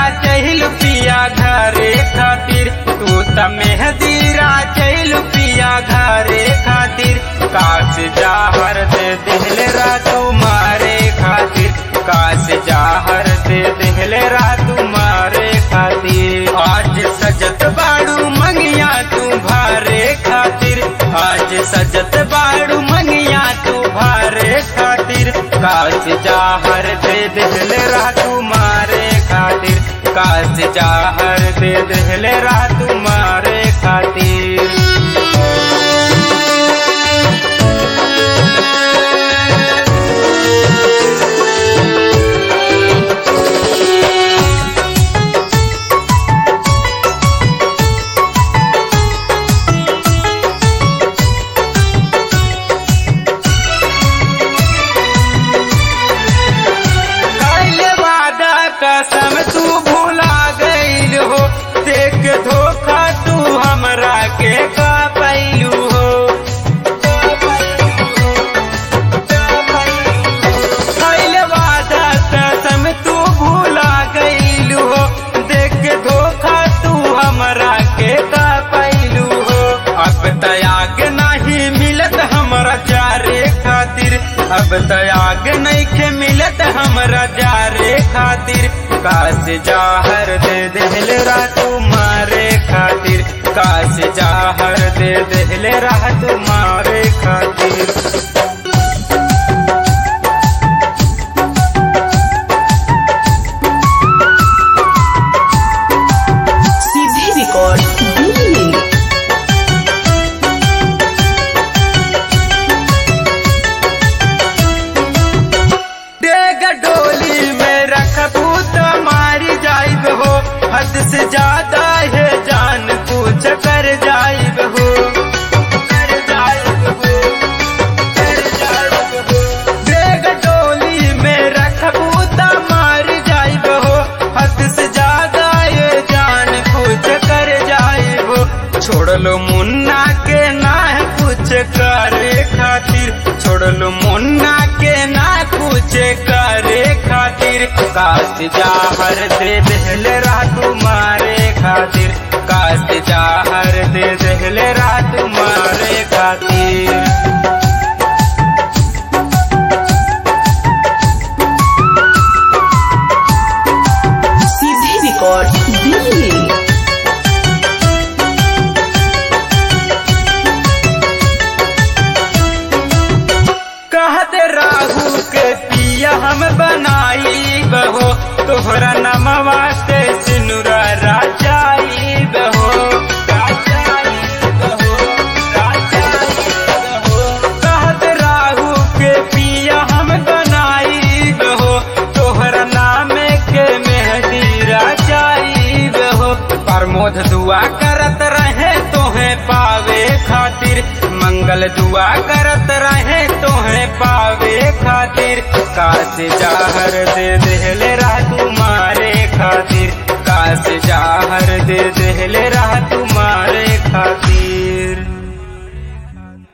चहल पिया घरे खातिर तू त मेहदीरा चहल पिया घरे खातिर काश जाहर दे दिल रातू मारे खातिर काश जाहर दे दिल रातू मारे खातिर आज सजत बाड़ू मंगिया तू भारे खातिर आज सजत बाड़ू मंगिया तू भारे खातिर काश जाहर दे दिल रातू मारे खातिर काश जाहर दे दिल रातू मारे खातिर कैले वादा कसम तू भूला गईल हो देख धोखा तू हमरा के का पैलू हो कैले वादा कसम तू भूला गईल हो देख धोखा तू हमरा के का पैलू हो अब तयाग नहीं मिलत हमरा जारे खातिर अब तयाग नहीं के मिलत हमरा जारे खातिर काश जाहर दे दिल रातू मारे खातिर काश जाहर दे दिल रातू मारे खातिर सीधे रिकॉर्ड दिल्ली डेग डोली में रखबू तो मारी जाइब हो हद से ज्यादा है जान पूछ कर जाइब हो कर जाइब हो कर जाइब हो डेग डोली में रखबू तो मारी जाइब हो हद से ज्यादा ये जान पूछ कर जाइब हो छोड़ लो मुन्ना के ना कुछ करे खातिर छोड़ लो मुन्ना के ना कुछ करे खातिर काश जाहर दे दिल रातू मारे खातिर काश जाहर दे दिल रातू मारे खातिर सीधे रिकॉर्ड दिल्ली कहते राहु के पिया हम बनाई बहो तोहरा नमवा से सिनुरा राजाई बहो राजाई बहो, राजाई बहो। कहते राहु के पिया हम बनाई बहो तोहरा नामे के मेहदी राजाई बहो प्रमोद दुआ करत रहे तोहे पावे खातिर मंगल दुआ करत रहे तोहे पावे खातिर काश जाहर दे दिल रातू मारे खातिर काश जाहर दे दिल रातू मारे खातिर